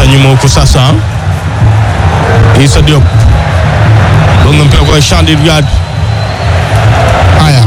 pita nyuma huku sasa. Issa Diop gonga mpira kwa Shandi Riyad. Haya,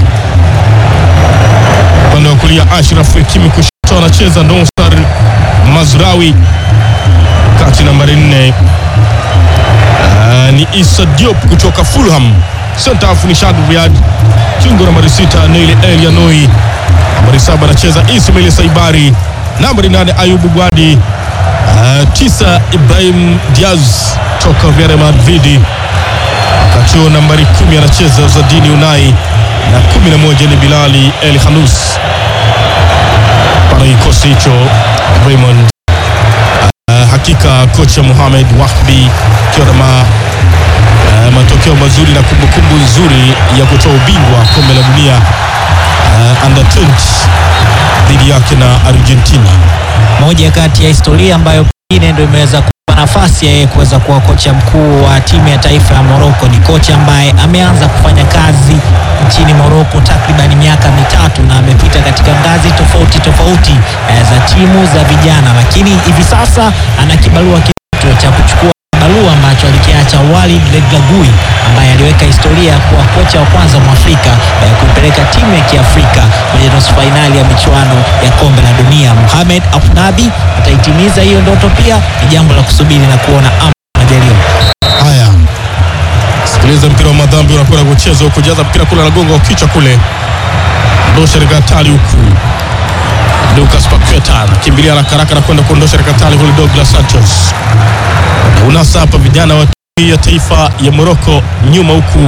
upande wa kulia Ashraf Hakimi, kushoto anacheza Nosar Mazrawi, kati nambari nne uh, ni Issa Diop kutoka Fulham. Center half ni Shadi Riyad, kiungo nambari sita Neil El Yanoi, nambari saba anacheza Ismail Saibari, nambari nane Ayubu Gwadi, uh, tisa Ibrahim Diaz toka Real Madrid, wakati huo nambari kumi anacheza Zadini Unai na kumi na moja ni Bilali El Khanous. Para kikosi hicho Raymond, uh, hakika kocha Mohamed Wahbi akiwa na ma, uh, matokeo mazuri na kumbukumbu nzuri ya kutoa ubingwa kombe la dunia uh, under 20 dhidi yake na Argentina. moja kati ya historia ambayo pengine ndio imeweza kupa nafasi ya yeye kuweza kuwa kocha mkuu wa timu ya taifa ya Morocco. Ni kocha ambaye ameanza kufanya kazi nchini Morocco takriban miaka mitatu na amepita katika ngazi tofauti tofauti eh, za timu za vijana, lakini hivi sasa ana kibarua kizito cha kuchukua barua ambacho alikiacha Walid Regragui ambaye aliweka historia ya kuwa kocha wa kwanza mwafrika eh, kuipeleka timu ya Kiafrika kwenye nusu fainali ya michuano ya kombe la dunia. Mohamed Afnabi ataitimiza hiyo ndoto, pia ni jambo la kusubiri na kuona ama majaliwa. Haya, sikiliza mpira wa madhambi unakwenda kuchezwa, kujaza mpira kule, anagonga kwa kichwa kule, ndosha rekatali huku Lucas Paqueta anakimbilia haraka haraka na kwenda kuondosha rekatali kule, Douglas Santos na unasa hapa vijana wa timu ya taifa ya Morocco nyuma huku,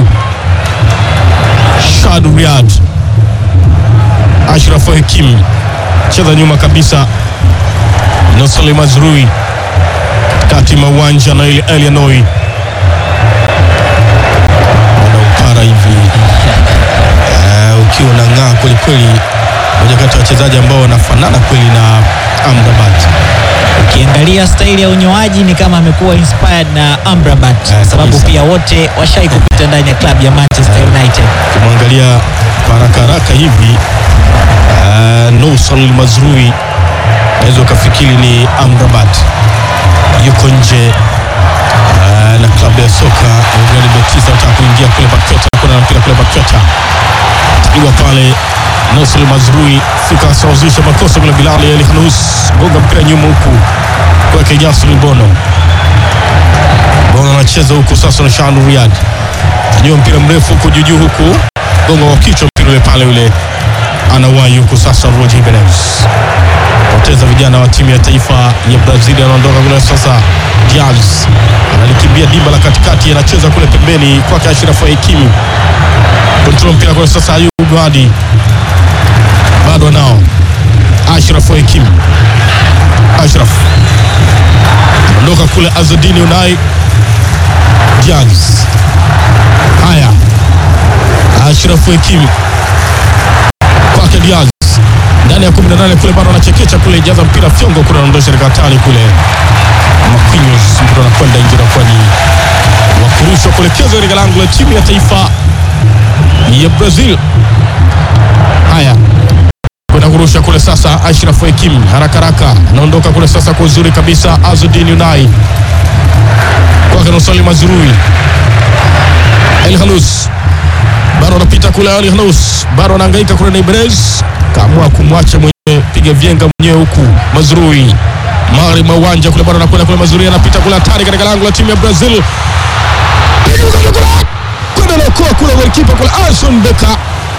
Shad Riyad, Ashraf Hakimi cheza nyuma kabisa, Nosali Mazrui kati mwa uwanja na ile Elianoi unaupara hivi uh, ukiwa unang'aa kweli kweli, moja kati ya wachezaji ambao wanafanana kweli na Amrabat. Ukiangalia staili ya unyoaji ni kama amekuwa inspired na Amrabat, Eh, kwa sababu kabisa. pia wote washai kupita ndani ya klabu ya Manchester United. Ukimwangalia kwa haraka haraka hivi uh, Nousal Mazrui naweza ukafikiri ni Amrabat, yuko nje uh, na klabu ya soka ya Real Betis, anataka kuingia kule Baketa, kuna na mpira kule Baketa iwa pale Nousal Mazrui fika asawazisha makosa kule, Bilal El Khanous gonga mpira nyuma huku kwake Yasir Bono Bono anacheza huku sasa na Shanu Riyad nyua mpira mrefu huku juujuu huku gonga kwa kichwa mpira ule pale ule anawahi huku sasa Roger Jimenez poteza vijana wa timu ya taifa ya Brazil anaondoka kule sasa Diaz analikimbia dimba la katikati anacheza kule pembeni kwake Ashraf Hakimi kontrol mpira kule sasa Ayubu Gwadi bado nao Ashraf Hakimi Ashraf anaondoka kule Azadini Unai Diaz haya Ashraf Hakimi kwake Diaz ndani ya 18 kule bado anachekecha kule, jaza mpira fyongo kule, anaondosha katika hatari kule, Marquinhos mpira unakwenda nje, nakuwa ni wa kurushwa kuelekezwa katika lango la timu ya taifa ya Brazil. Haya, kwenda kurusha kule sasa, Ashraf Hakimi haraka haraka anaondoka kule sasa kwa uzuri kabisa, Azudin Unai kwake Nosali Mazrui, El Khanous bado anapita kule, Ali Khanous bado anahangaika kule na Ibrez, kaamua kumwacha mwenyewe, piga vyenga mwenyewe huku Mazrui mari mawanja kule, bado anakwenda kule, Mazrui anapita kule, hatari katika lango la timu ya Brazil, kwenda naokoa kule golikipa kule, Alson Becker.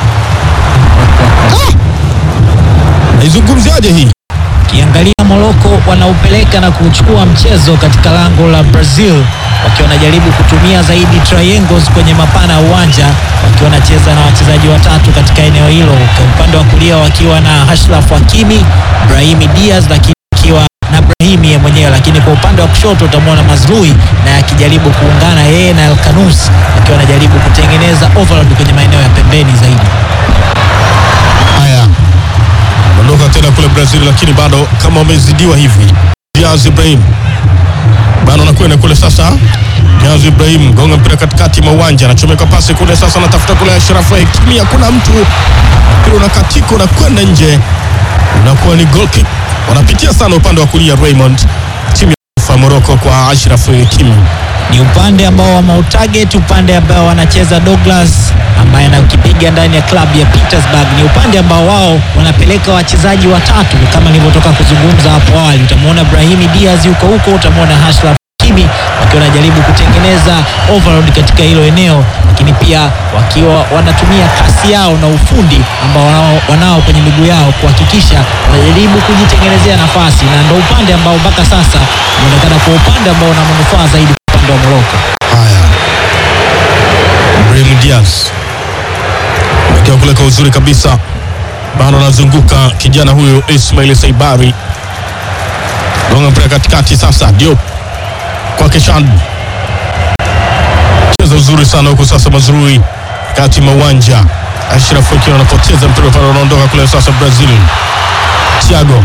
Ah! Naizungumziaje hii? Ukiangalia Morocco wanaupeleka na kuchukua mchezo katika lango la Brazil wakiwa wanajaribu kutumia zaidi triangles kwenye mapana ya uwanja wakiwa wanacheza na wachezaji watatu katika eneo hilo, kwa upande wa kulia wakiwa na Ashraf Hakimi, Brahimi Diaz lakini akiwa na Brahimi yeye mwenyewe, lakini kwa upande wa kushoto utamwona Mazrui na akijaribu kuungana yeye na El Khanous akiwa anajaribu kutengeneza overload kwenye maeneo ya pembeni zaidi. Haya, ondoka tena kule Brazil, lakini bado kama wamezidiwa hivi. Diaz Ibrahim bado anakwenda kule sasa. Diaz Ibrahim gonga mpira katikati mwa uwanja, anachomeka pasi kule sasa, anatafuta kule Ashraf Hakimi, hakuna mtu, mpira unakatika unakwenda nje, unakuwa ni goal kick. Wanapitia sana upande wa kulia Raymond, timu ya taifa Morocco kwa Ashraf Hakimi. ni upande ambao wameutarget, upande ambao wanacheza Douglas ambaye anakipiga ndani ya klabu ya Petersburg. Ni upande ambao wao wanapeleka wachezaji watatu kama nilivyotoka kuzungumza hapo awali. Utamwona Brahimi Diaz yuko huko, utamwona Ashraf Hakimi wakiwa wanajaribu kutengeneza overload katika hilo eneo, lakini pia wakiwa wanatumia kasi yao na ufundi ambao wanao, wanao kwenye miguu yao kuhakikisha wanajaribu kujitengenezea nafasi, na ndo upande ambao mpaka sasa unaonekana kwa upande ambao una manufaa zaidi kwa upande wa Morocco. Haya, Brahim Diaz amekiwa kule kwa uzuri kabisa, bado anazunguka kijana huyu Ismail Saibari, gonga mpira katikati. Sasa Diop kwake Shad, cheza uzuri sana huku sasa, Mazrui kati mwa uwanja, Ashraf Hakimi anapoteza mpira pale, unaondoka kule sasa. Brazil, Thiago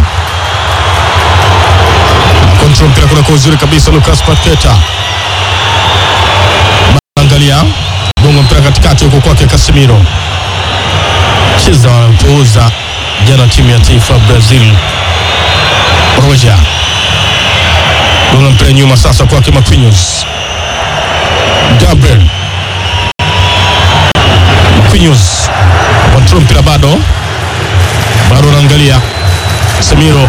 kontrol mpira kule kwa uzuri kabisa, Lucas Paqueta angalia gonga mpira katikati huko kwake Casemiro, cheza wanapouza jana timu ya taifa Brazil. Roja gonga mpira nyuma sasa kwake Marquinhos, Gabriel Marquinhos kontrol mpira bado bado, anaangalia Casemiro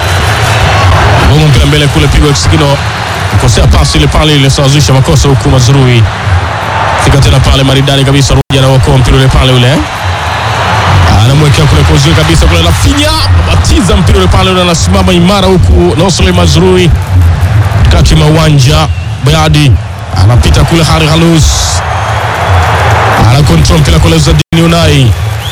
gonga mpira mbele kule, pigwa kisigino, kosea pasi ile pale ilisawazisha makosa huku Mazrui fika tena pale maridadi kabisa, Roja anaokoa mpira ule pale ule anamwekea kule kwa uzuri kabisa kule, Rafinha batiza mpira ule pale ule, anasimama imara huku Nosle Mazrui kati mwa uwanja, Bayadi anapita kule, Hari Halus ana control mpira kule, Zadini Unai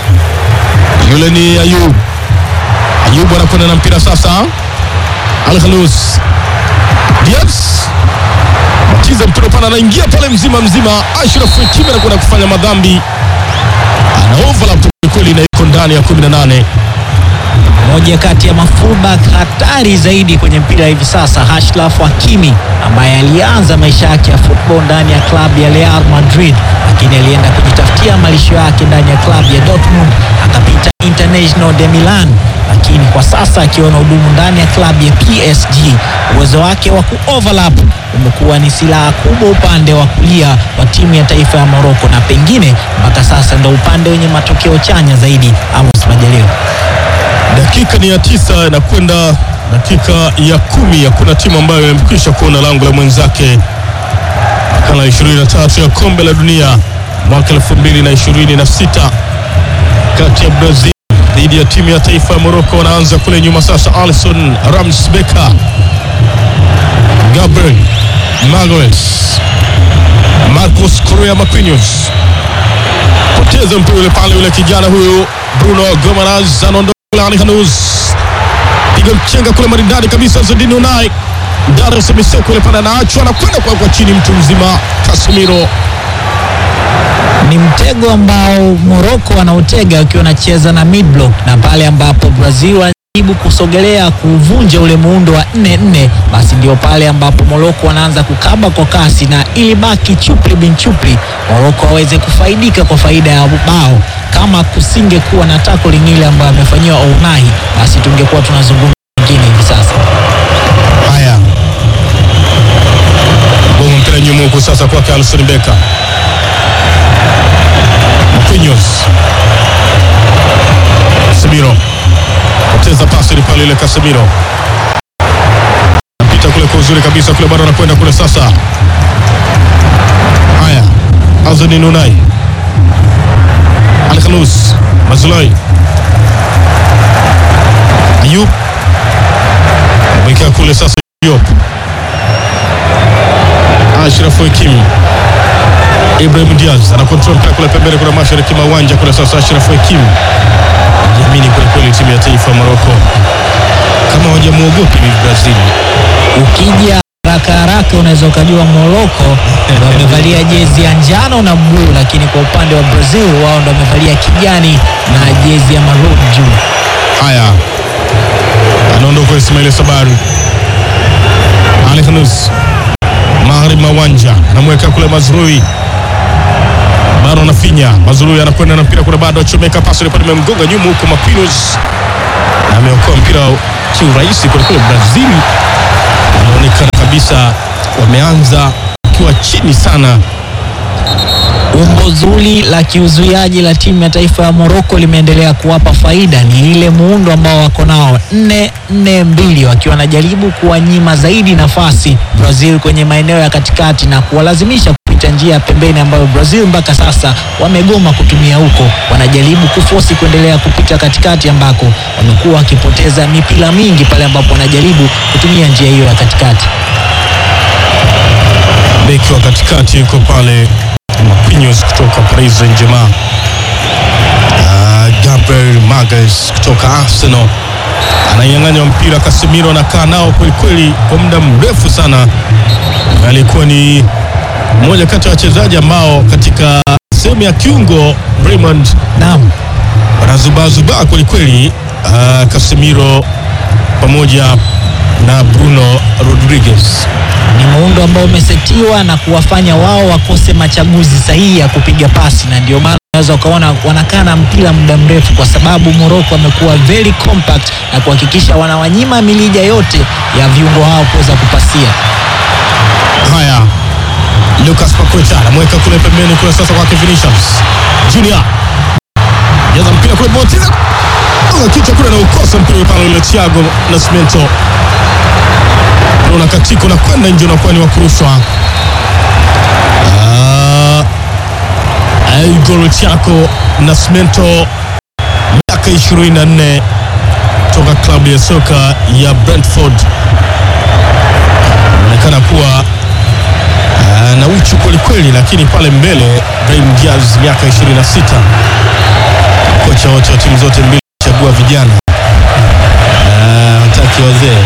yule ni Ayub, Ayub anakwenda na mpira sasa, Al Halus Diaz batiza mpira pana, anaingia pale mzima mzima. Ashraf Hakimi anakwenda kufanya madhambi, ana overlap kweli, na iko ndani ya 18. Moja kati ya mafullback hatari zaidi kwenye mpira hivi sasa, Ashraf Hakimi ambaye alianza maisha yake ya football ndani ya klabu ya Real Madrid, lakini alienda kujitafutia malisho yake ndani ya klabu ya Dortmund, akapita International de Milan, lakini kwa sasa akiwa na hudumu ndani ya klabu ya PSG, uwezo wake wa kuoverlap umekuwa ni silaha kubwa upande wa kulia wa timu ya taifa ya Morocco, na pengine mpaka sasa ndo upande wenye matokeo chanya zaidi. Amos Majaliwa. Dakika ni ya tisa inakwenda dakika ya kumi. Hakuna timu ambayo imekwisha kuona lango la mwenzake. Makala 23 ya kombe la dunia mwaka 2026 kati ya Brazil dhidi ya timu ya taifa ya Morocco. Wanaanza kule nyuma sasa, Alison Ramsbeka, Gabriel Magalhaes, Marcos Correa Marquinhos, poteza mpira ule pale, ule kijana huyu Bruno Gomaraz anaondoka kule, Ali Khanous piga mchenga kule maridadi kabisa, Zadini Unai Darius Miseko ile pale anaachwa, anakwenda kwa kwa chini, mtu mzima Casemiro ni mtego ambao Morocco wanautega wakiwa wanacheza na mid block, na pale ambapo Brazil wanajaribu kusogelea kuvunja ule muundo wa 4-4, basi ndio pale ambapo Morocco wanaanza kukaba kwa kasi, na ili baki chupli bin chupli, Morocco waweze kufaidika kwa faida ya bao. Kama kusingekuwa na tackling ile ambayo amefanyiwa Ounahi, basi tungekuwa tunazungumza nyingine hivi sasa. Haya, bongo mpira nyuma huku sasa kwake Alison Becker, Marquinhos, Casemiro poteza pasi ile pale ile, Casemiro napita kule kwa uzuri kabisa kule, bado anakwenda kule sasa. Haya, Azani Nunai, Al Khanous, Mazlai, Ayub amewekea kule sasa Diop, Ashraf Hakimi, Ibrahim Diaz ana control mpira kule pembeni kule mashariki mwa uwanja kule sasa. Ashraf Hakimi jiamini kweli kweli, timu ya taifa ya Morocco kama hawajamuogopi hivi Brazil. Ukija haraka haraka unaweza ukajua Morocco ndo wamevalia jezi ya njano na bluu, lakini kwa upande wa Brazil wao ndo wamevalia kijani na jezi ya maroon juu. Haya, anaondoka Ismail Sabari, Ali Khanous magharibi mwa uwanja, anamweka kule Mazrui, bado anafinya Mazrui, anakwenda na mpira kule, bado achomeka pasi ile pale, imemgonga nyuma huko Marquinhos, na ameokoa mpira kiurahisi kwelikweli. Brazil anaonekana kabisa kabisa, wameanza wakiwa chini sana. Umbo zuri la kiuzuiaji la timu ya taifa ya Morocco limeendelea kuwapa faida. Ni ile muundo ambao wako nao nne nne mbili, wakiwa wanajaribu kuwanyima zaidi nafasi Brazil kwenye maeneo ya katikati na kuwalazimisha kupita njia ya pembeni ambayo Brazil mpaka sasa wamegoma kutumia huko. Wanajaribu kufosi kuendelea kupita katikati ambako wamekuwa wakipoteza mipira mingi pale ambapo wanajaribu kutumia njia hiyo ya katikati. Beki wa katikati yuko pale Marquinhos kutoka Paris Saint-Germain. Uh, Gabriel Magalhaes kutoka Arsenal ananyang'anywa mpira. Casemiro anakaa nao kwelikweli kwa muda mrefu sana. Alikuwa ni mmoja kati ya wachezaji ambao katika sehemu ya kiungo Raymond Naam. wanazubazubaa kwelikweli. Uh, Casemiro pamoja na Bruno Rodriguez. ni muundo ambao umesetiwa na kuwafanya wao wakose machaguzi sahihi ya kupiga pasi, na ndio maana unaweza ukaona wanakaa na mpira muda mrefu, kwa sababu Morocco amekuwa very compact na kuhakikisha wanawanyima milija yote ya viungo hao kuweza kupasia. Haya, Lucas Paqueta anamweka kule pembeni kule, sasa kwake Vinicius Junior jaza mpira kule, Motiza kichwa kule, naukosa mpira pale ule, Thiago Nascimento una katiko na kwenda nje, unakuwa ni wa kurushwa. Ah, Igor Thiago Nascimento miaka 24 toka klabu ya soka ya Brentford, anaonekana kuwa Ah, na uchu kwelikweli, lakini pale mbele Brahim Diaz miaka 26, kocha wote wa timu zote mbili chagua vijana Ah, hataki wazee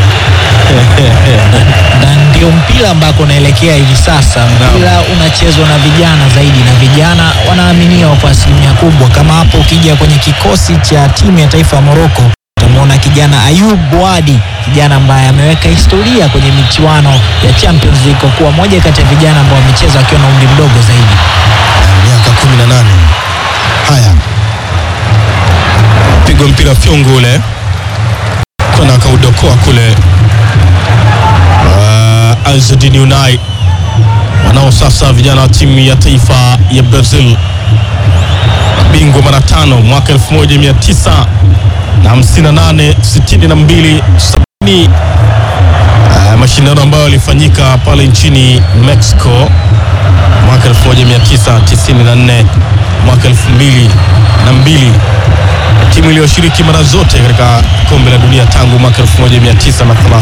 na ndio mpira ambako unaelekea hivi sasa. Mpira unachezwa na vijana zaidi, na vijana wanaaminiwa kwa asilimia kubwa. Kama hapo ukija kwenye kikosi cha timu ya taifa ya Morocco utamwona kijana Ayub Bouadi, kijana ambaye ameweka historia kwenye michuano ya Champions League kwa kuwa moja kati ya vijana ambao wamecheza wakiwa na umri mdogo zaidi. miaka 18. Haya, pigwa mpira fyongo ule kwenda akaudokoa kule. Uh, Azzedine Unai wanao sasa vijana wa timu ya taifa ya Brazil, bingwa mara tano mwaka 1958 62 70 Uh, mashindano ambayo yalifanyika pale nchini Mexico mwaka 1994 mwaka 2002, timu iliyoshiriki mara zote katika kombe la dunia tangu mwaka 1930.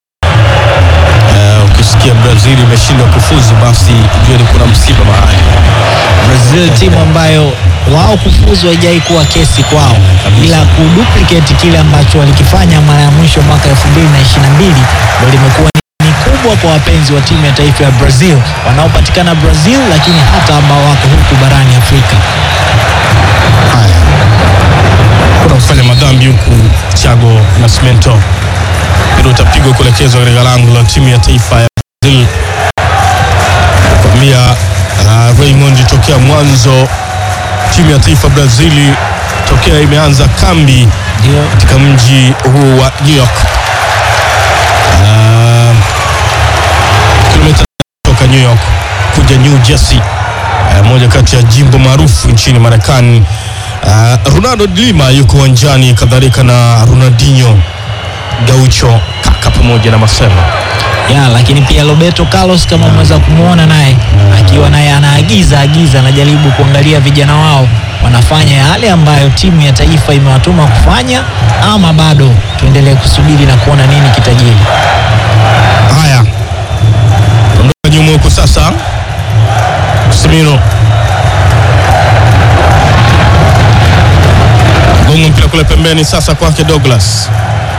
Uh, ukisikia Brazil imeshindwa kufuzu, basi jua ni kuna msiba mahali. Brazil timu ambayo wao kufuzu haijai kuwa kesi kwao, kabisa. ila kuduplicate kile ambacho walikifanya mara ya mwisho mwaka 2022 ndio limekuwa ni kubwa kwa wapenzi wa timu ya taifa ya Brazil wanaopatikana Brazil, lakini hata ambao wako huku barani Afrika. Haya, kuna kufanya madhambi huku Thiago Nascimento, mpira utapigwa kuelekezwa katika lango la timu ya taifa ya Brazil. Kwambia uh, Raymond, tokea mwanzo timu ya taifa Brazili tokea imeanza kambi Ndio katika mji huu wa New York uh, kilomita kutoka New York kuja New Jersey uh, moja kati ya jimbo maarufu nchini Marekani. Uh, Ronaldo de Lima yuko uwanjani, kadhalika na Ronaldinho Gaucho kaka pamoja na Marcelo. ya, lakini pia Roberto Carlos kama umeweza kumwona naye akiwa naye anaagiza agiza, anajaribu kuangalia vijana wao wanafanya yale ambayo timu ya taifa imewatuma kufanya, ama bado tuendelee kusubiri na kuona nini kitajiri. Haya, ondoka nyuma huko sasa, Casemiro gonga mpira kule pembeni, sasa kwake Douglas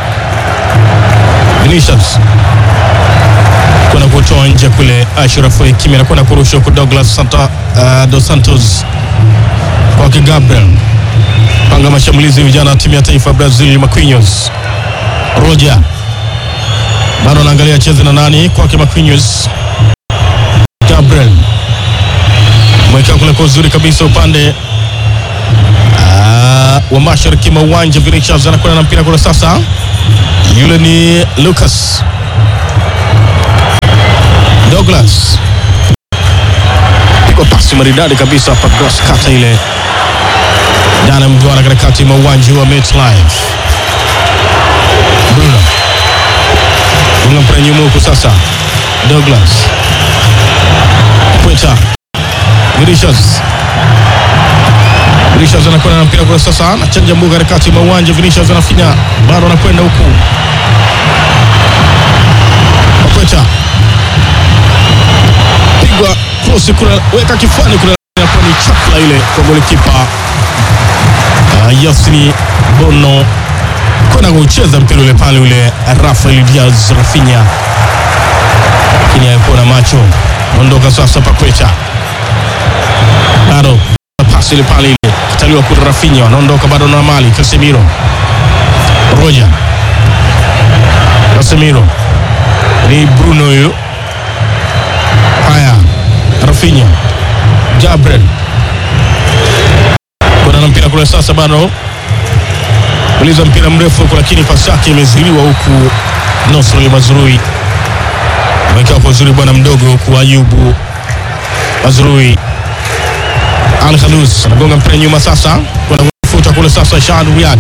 Vinicius kwenda kutoa nje kule, Ashraf Hakimi anakwenda kurusha huko, Douglas Santa, uh, dos Santos kwake Gabriel, panga mashambulizi vijana wa timu ya taifa ya Brazil, Marquinhos Roger bado anaangalia cheze na nani kwake Marquinhos. Gabriel mweka kule kwa uzuri kabisa upande ah, wa mashariki mwa uwanja. Vinicius anakwenda na mpira kule sasa, yule ni Lucas Douglas pigwa pasi maridadi kabisa hapa, cross kata ile ndani ya mduara katikati mwa uwanja wa MetLife. Bruno unga mpira nyuma huku sasa, Douglas Pweta Vinicius Vinicius anakwenda na mpira kwa sasa, anachanja mbuga katikati mwa uwanja. Vinicius anafinya bado anakwenda huku Pweta pigwa krosi kuna weka kifuani kuna inakuwa ni chakla ile kwa golikipa uh, Yasini Bono kwenda kucheza mpira ule pale ule Rafael Diaz Rafinha, lakini haikuwa na macho. Ondoka sasa Pakweta, bado pasi ile pale ile kataliwa kuna Rafinha, wanaondoka bado na mali Casemiro, Roja Casemiro ni Bruno huyo. Haya, Rafinha, Gabriel kuna na mpira kule sasa, bado uliza mpira mrefu huku, lakini pasi yake imezuiliwa huku. Nosrali Mazrui amekaa kwa uzuri bwana mdogo huku. Ayubu Mazrui, Al Khalus anagonga mpira nyuma sasa, kuna kufuta kule sasa. Shahad Riyad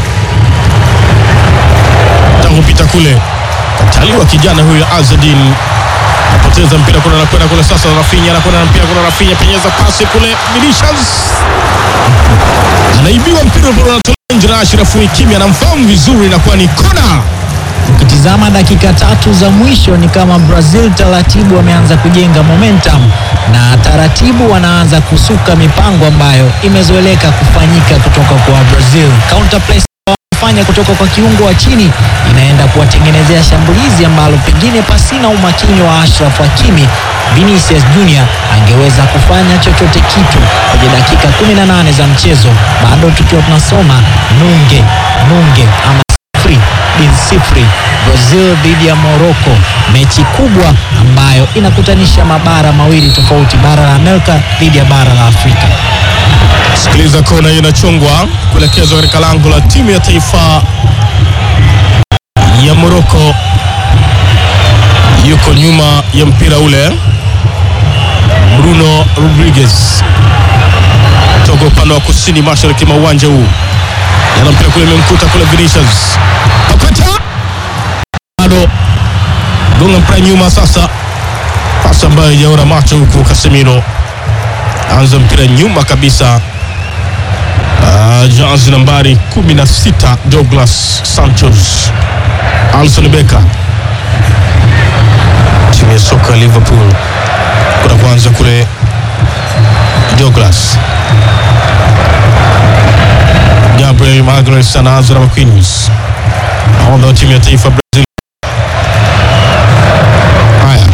tangu pita kule, kataliwa kijana huyo Azadin apoteza mpira kule, anakwenda kule sasa. Rafinha anakwenda na mpira kule, Rafinha penyeza pasi kule, Vinicius anaibiwa mpira ule, unatolewa nje na Ashraf Hakimi, anamfahamu vizuri, inakuwa ni kona. Ukitizama dakika tatu za mwisho ni kama Brazil taratibu wameanza kujenga momentum na taratibu wanaanza kusuka mipango ambayo imezoeleka kufanyika kutoka kwa Brazil. Counter press fanya kutoka kwa kiungo wa chini inaenda kuwatengenezea shambulizi ambalo pengine pasina umakini wa Ashraf Hakimi Vinicius Junior angeweza kufanya chochote kitu kwenye dakika 18 za mchezo, bado tukiwa tunasoma nunge nunge ama sifuri bin sifuri, Brazil dhidi ya Morocco, mechi kubwa ambayo inakutanisha mabara mawili tofauti, bara la Amerika dhidi ya bara la Afrika. Sikiliza, kona hiyo inachungwa kuelekezwa katika lango la timu ya taifa ya Morocco. Yuko nyuma ya mpira ule Bruno Rodriguez toka upande wa kusini mashariki mwa uwanja huu, yana mpira kule, imemkuta kule Vinicius Pakweta, bado gonga mpira nyuma sasa, pasi ambayo ijaona macho huku. Casemiro anza mpira nyuma kabisa. Uh, jazi nambari 16 Douglas Santos, Alson Becker, timu ya soka ya Liverpool kuna kwanza kule Douglas Gabriel Magalhaes anaanza na Marquinhos, nahodha wa timu ya taifa Brazil. Haya,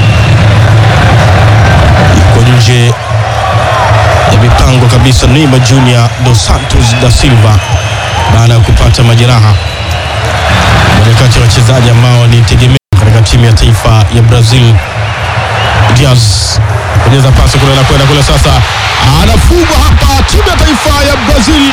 iko nje ya mipango kabisa. Neymar Junior dos Santos da Silva baada ya kupata majeraha, mmoja kati ya wachezaji ambao ni tegemeo katika timu ya taifa ya Brazil. Diaz penyeza pasi kule, anakwenda kule sasa, anafungwa hapa. Timu ya taifa ya Brazil,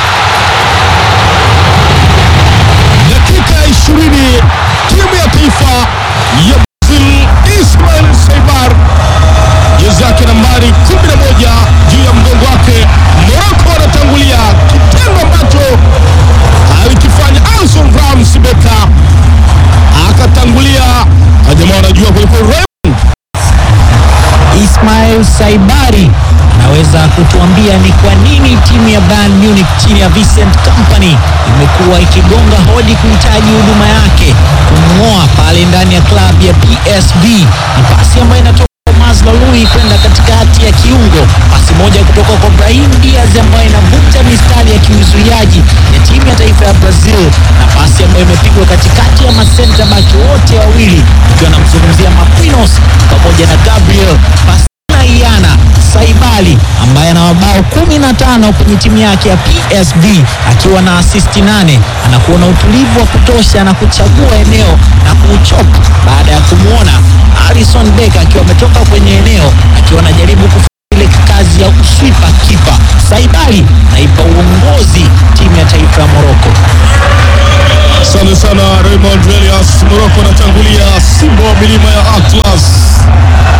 dakika ya ishirini, timu ya taifa ya Brazil, Ismail Saibar jezi yake nambari 11 juu ya mgongo wake. Morocco anatangulia, kitendo ambacho alikifanya Alson Rams Beka akatangulia. Jamaa wanajua kuliko Ismail Saibari anaweza kutuambia ni kwa nini timu ya Bayern Munich chini ya Vincent Kompany imekuwa ikigonga hodi kuhitaji huduma yake kumng'oa pale ndani ya klabu ya PSV. Ni pasi ambayo inatoka kwa Mazraoui kwenda katikati ya kiungo, pasi moja kutoka kwa Brahim Diaz ambayo inavunja mistari ya kiuzuiaji ya timu ya taifa ya Brazil, na pasi ambayo imepigwa katikati ya masenta baki wote wawili, ikiwa namzungumzia Marquinhos pamoja na Gabriel pasi na Iana Saibali ambaye ana mabao 15 kwenye timu yake ya PSV akiwa na asisti nane. Anakuwa na utulivu wa kutosha na kuchagua eneo na kuuchopa baada ya kumwona Alisson Becker akiwa ametoka kwenye eneo akiwa anajaribu kufanya ile kazi ya uswipa kipa. Saibali naipa uongozi timu ya taifa ya Morocco. Asante sana Raymond Elias. Morocco anatangulia, Simba wa milima ya Atlas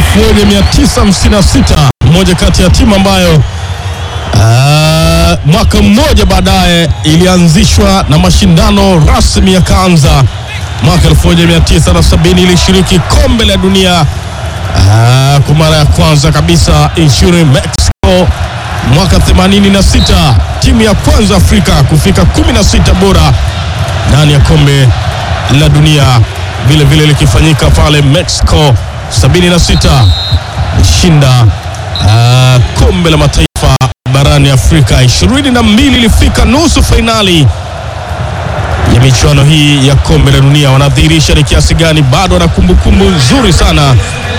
1956 moja kati ya timu ambayo ah, mwaka mmoja baadaye ilianzishwa na mashindano rasmi yakaanza mwaka 1970 ilishiriki kombe la dunia ah, kwa mara ya kwanza kabisa nchini Mexico mwaka 86 timu ya kwanza Afrika kufika 16 bora ndani ya kombe la dunia vile vile likifanyika pale Mexico 76 shinda uh, kombe la mataifa barani Afrika 22 ilifika nusu fainali ya michuano hii ya kombe la dunia. Wanadhihirisha ni kiasi gani bado wana kumbukumbu nzuri sana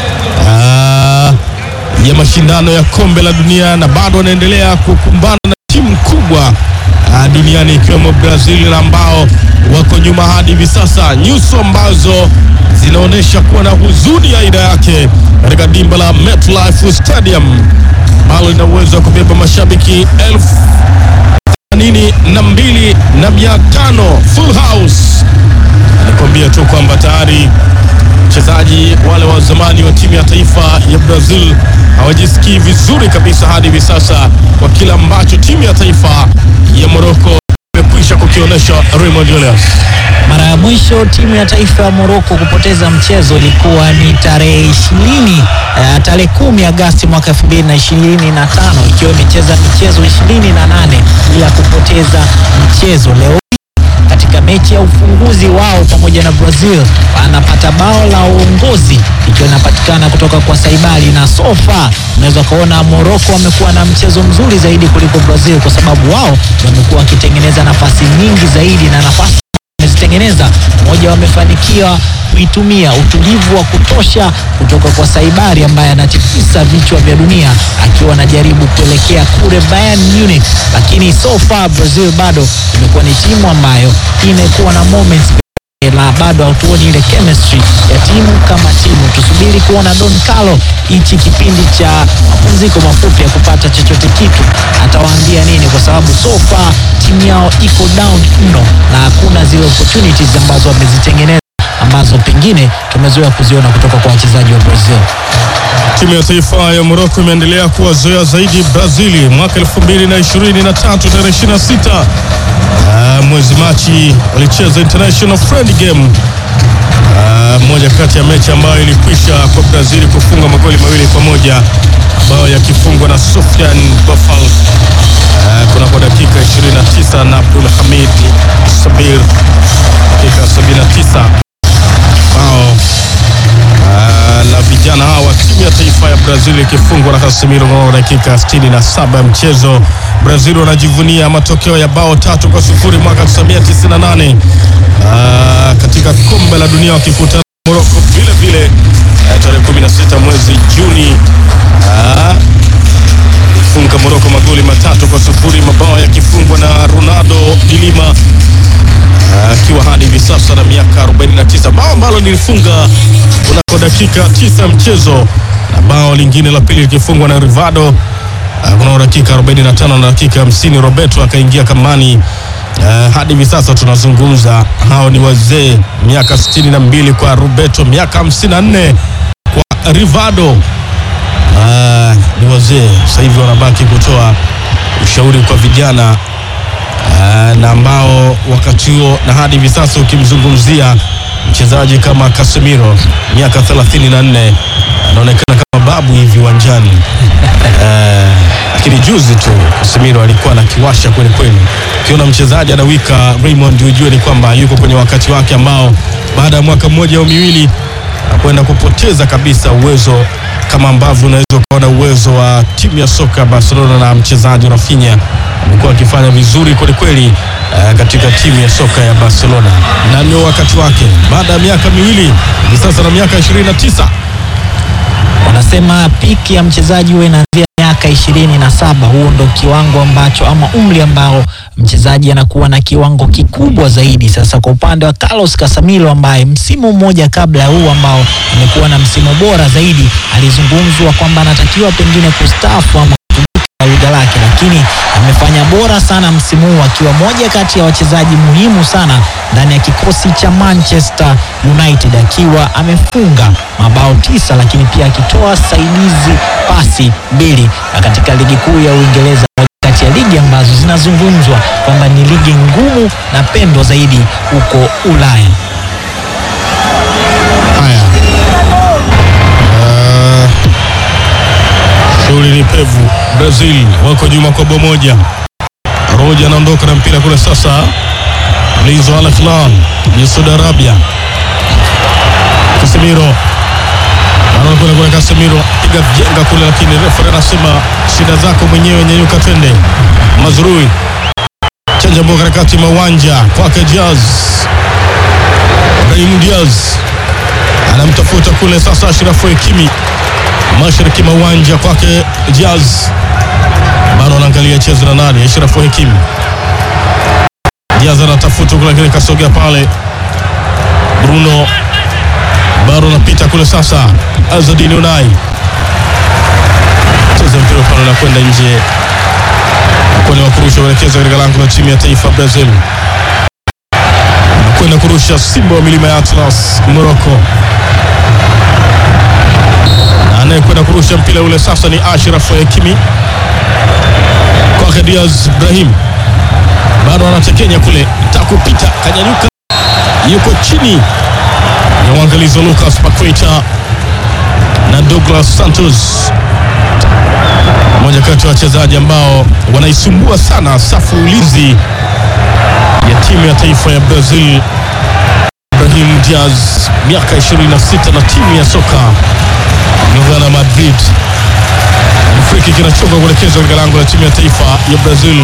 uh, ya mashindano ya kombe la dunia na bado wanaendelea kukumbana na timu kubwa uh, duniani ikiwemo Brazil na ambao wako nyuma hadi hivi sasa, nyuso ambazo zinaonyesha kuwa na huzuni ya aina yake katika dimba la MetLife Stadium ambalo lina uwezo wa kubeba mashabiki elfu themanini na mbili na mia tano full house. Nikwambia tu kwamba tayari wachezaji wale wa zamani wa timu ya taifa ya Brazil hawajisikii vizuri kabisa hadi hivi sasa kwa kile ambacho timu ya taifa ya Morocco imekwisha kukionyesha Raymond Julius. Mara ya mwisho timu ya taifa ya Morocco kupoteza mchezo ilikuwa ni tarehe ishirini uh, tarehe kumi Agasti mwaka 2025 ikiwa imecheza michezo 28 bila kupoteza mchezo. Leo katika mechi ya ufunguzi wao pamoja na Brazil wanapata bao la uongozi ikiwa inapatikana kutoka kwa Saibali, na sofa unaweza kuona Morocco wamekuwa na mchezo mzuri zaidi kuliko Brazil kwa sababu wao wamekuwa wakitengeneza nafasi nyingi zaidi na nafasi wamezitengeneza moja, wamefanikiwa kuitumia utulivu wa kutosha kutoka kwa Saibari ambaye anatikisa vichwa vya dunia akiwa anajaribu kuelekea kule Bayern Munich, lakini so far Brazil bado imekuwa ni timu ambayo imekuwa na moments la bado hatuoni ile chemistry ya timu kama timu. Tusubiri kuona Don Carlo hichi kipindi cha mapumziko mafupi ya kupata chochote kitu atawaambia nini, kwa sababu so far timu yao iko down mno na hakuna zile opportunities ambazo wamezitengeneza ambazo pengine tumezoea kuziona kutoka kwa wachezaji wa Brazil. Timu ya taifa ya Morocco imeendelea kuwazoea zaidi Brazili mwaka 2023 tarehe 26 Ah, mwezi Machi walicheza international friend game Ah, moja kati ya mechi ambayo ilikwisha kwa Brazil kufunga magoli mawili kwa moja ambayo yakifungwa na Sofian Bofal ah, kunako dakika 29 na Abdul Hamid Sabir dakika 79 bao Ah, la vijana hawa wa timu ya taifa ya Brazil ikifungwa na Casemiro mnamo dakika 67 ya mchezo. Brazil wanajivunia matokeo ya bao tatu kwa sufuri mwaka 1998 ah, katika kombe la dunia wakikutana na Morocco vile vile ah, tarehe 16 mwezi Juni ah, funga Morocco magoli matatu kwa sufuri, mabao yakifungwa na Ronaldo de Lima akiwa hadi hivi sasa na miaka 49, bao ambalo lilifunga kunako dakika tisa mchezo, na bao lingine la pili likifungwa na Rivaldo ah, kunako dakika 45 na dakika 50 Roberto akaingia kamani. Uh, hadi hivi sasa tunazungumza, hao ni wazee, miaka 62 kwa Roberto, miaka 54 kwa Rivaldo. Ah, ni wazee sasa hivi wanabaki kutoa ushauri kwa vijana Ah, na ambao wakati huo na hadi hivi sasa ukimzungumzia mchezaji kama Casemiro miaka 34 anaonekana kama babu hivi uwanjani. Ah, Lakini juzi tu Casemiro alikuwa anakiwasha kweli kweli. Ukiona mchezaji anawika Raymond, ujue ni kwamba yuko kwenye wakati wake ambao baada ya mwaka mmoja au miwili kwenda kupoteza kabisa uwezo kama ambavyo unaweza ukaona uwezo wa timu ya soka ya Barcelona na mchezaji Rafinha amekuwa akifanya vizuri kwelikweli uh, katika timu ya soka ya Barcelona, na ndio wakati wake baada ya miaka miwili hivi sasa na miaka 29 Wanasema piki ya mchezaji huwa inaanzia miaka ishirini na saba. Huo ndo kiwango ambacho ama umri ambao mchezaji anakuwa na kiwango kikubwa zaidi. Sasa kwa upande wa Carlos Casemiro ambaye msimu mmoja kabla ya huu ambao amekuwa na msimu bora zaidi, alizungumzwa kwamba anatakiwa pengine kustaafu ama kutumika lugha lake, lakini amefanya bora sana msimu huu akiwa moja kati ya wachezaji muhimu sana ndani ya kikosi cha Manchester United akiwa amefunga mabao tisa, lakini pia akitoa saidizi pasi mbili na katika ligi kuu ya Uingereza kati ya ligi ambazo zinazungumzwa kwamba ni ligi ngumu na pendwa zaidi huko Ulaya. Haya, Ah, shughuli ni pevu. Brazil wako nyuma kwa bao moja. Roja anaondoka na mpira kule sasa, mlinzi wa Al Hilal ya Saudi Arabia, Casemiro anakwenda kule, Casemiro piga jenga kule, lakini refa anasema shida zako mwenyewe, nyanyuka twende. Mazrui chanja mboga katikati mwa uwanja kwake Diaz, Brahim Diaz anamtafuta kule sasa Ashrafu Hakimi mashariki mwa uwanja kwake Diaz, bado anaangalia chezo na nani. Ashrafu Hakimi, Diaz anatafuta kule, lakini kasogea pale. Bruno bado anapita kule sasa. Azadini Unai cheza mpira pale na kwenda nje, kwenda kurusha uelekeza katika lango la timu ya taifa Brazil, kwenda kurusha Simba wa milima ya Atlas Morocco anayekwenda kurusha mpira ule sasa ni Ashraf Hakimi kwake Diaz Ibrahim, bado anatekenya kule, takupita kanyanyuka, yuko chini ya uangalizi wa Lucas Paqueta na Douglas Santos, mmoja kati ya wachezaji ambao wanaisumbua sana safu ulinzi ya timu ya taifa ya Brazil. Ibrahim Diaz miaka 26 na timu ya soka Novana Madrid. Friki kinachoka kuelekezwa katika lango la timu ya taifa ya Brazil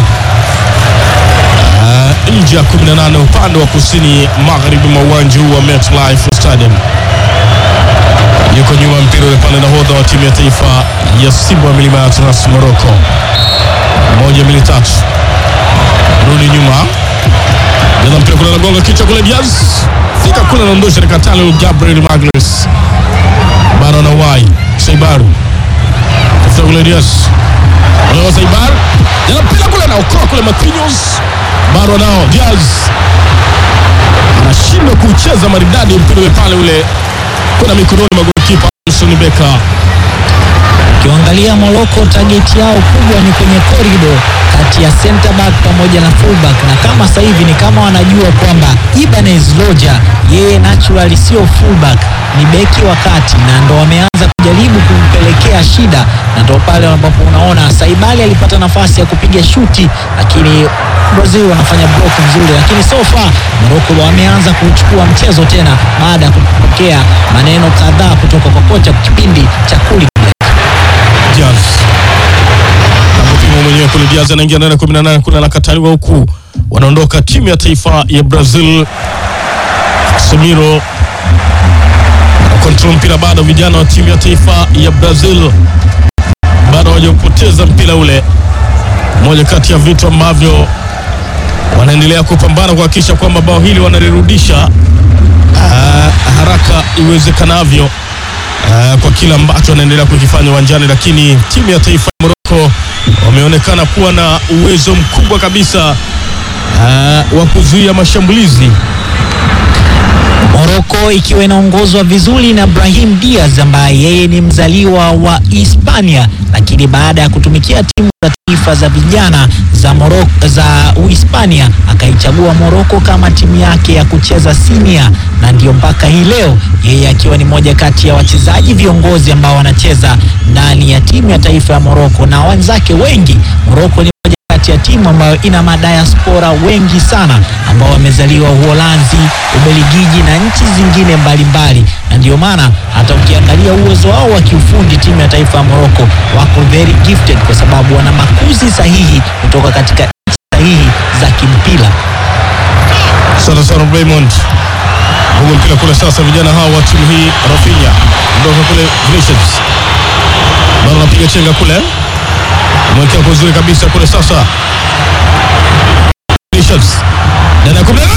uh, nje ya 18 upande wa kusini magharibi mwa uwanja huu wa MetLife Stadium. Yuko nyuma mpira ule pale, nahodha wa timu ya taifa ya Simba wa milima ya Atlas Morocco. Moja mbili tatu, rudi nyuma, jaza mpira kule, nagonga kichwa kule, Diaz fika kule, anaondosha nikatale Gabriel Magalhaes bado na wai Saibaru tafuta kule Diaz wala Saibar jana mpira kule naokoa kule Marquinhos bado nao Diaz anashindwa kucheza maridadi mpira ule pale ule kuna mikononi mwa golikipa Alison Becker. Ukiangalia Morocco target yao kubwa ni kwenye corridor kati ya center back pamoja na fullback, na kama sasa hivi ni kama wanajua kwamba Ibanez Roja yeye naturally sio fullback, ni beki wa kati, na ndo wameanza kujaribu kumpelekea shida, na ndo pale ambapo unaona Saibali alipata nafasi ya kupiga shuti, lakini Brazil wanafanya block nzuri, lakini so far Morocco wameanza kuchukua mchezo tena baada ya kupokea maneno kadhaa kutoka kwa kocha kipindi cha kuli Diaz nakupima mwenyewe kule. Diaz anaingia ndani ya 18 kule, anakataliwa huku, wanaondoka timu ya taifa ya Brazil. Samiro kontrol mpira bado, vijana wa timu ya taifa ya Brazil bado hawajapoteza mpira ule, moja kati ya vitu ambavyo wanaendelea kupambana kuhakikisha kwamba bao hili wanalirudisha ah, haraka iwezekanavyo uh, kwa kile ambacho wanaendelea kukifanya uwanjani, lakini timu ya taifa ya Morocco wameonekana kuwa na uwezo mkubwa kabisa uh, wa kuzuia mashambulizi. Morocco ikiwa inaongozwa vizuri na Brahim Diaz ambaye yeye ni mzaliwa wa Hispania, lakini baada ya kutumikia timu za taifa za vijana za Morocco, za Uhispania akaichagua Morocco kama timu yake ya kucheza senior, na ndio mpaka hii leo yeye akiwa ni moja kati ya wachezaji viongozi ambao wanacheza ndani ya timu ya taifa ya Morocco na wenzake wengi. Morocco ni moja kati ya timu ambayo ina madiaspora wengi sana ambao wamezaliwa Uholanzi, Ubelgiji na nchi zingine mbalimbali, na ndio maana hata ukiangalia uwezo wao wa kiufundi timu ya taifa ya Morocco wako very gifted, kwa sababu wana makuzi sahihi kutoka katika nchi sahihi za kimpira. Sana sana Raymond huko mpira kule sasa, vijana hao wa timu hii Rafinha ndoka kule Vinicius bado anapiga chenga kule, mwekea kwa uzuri kabisa kule sasa Vinicius ndani ya kumi na nane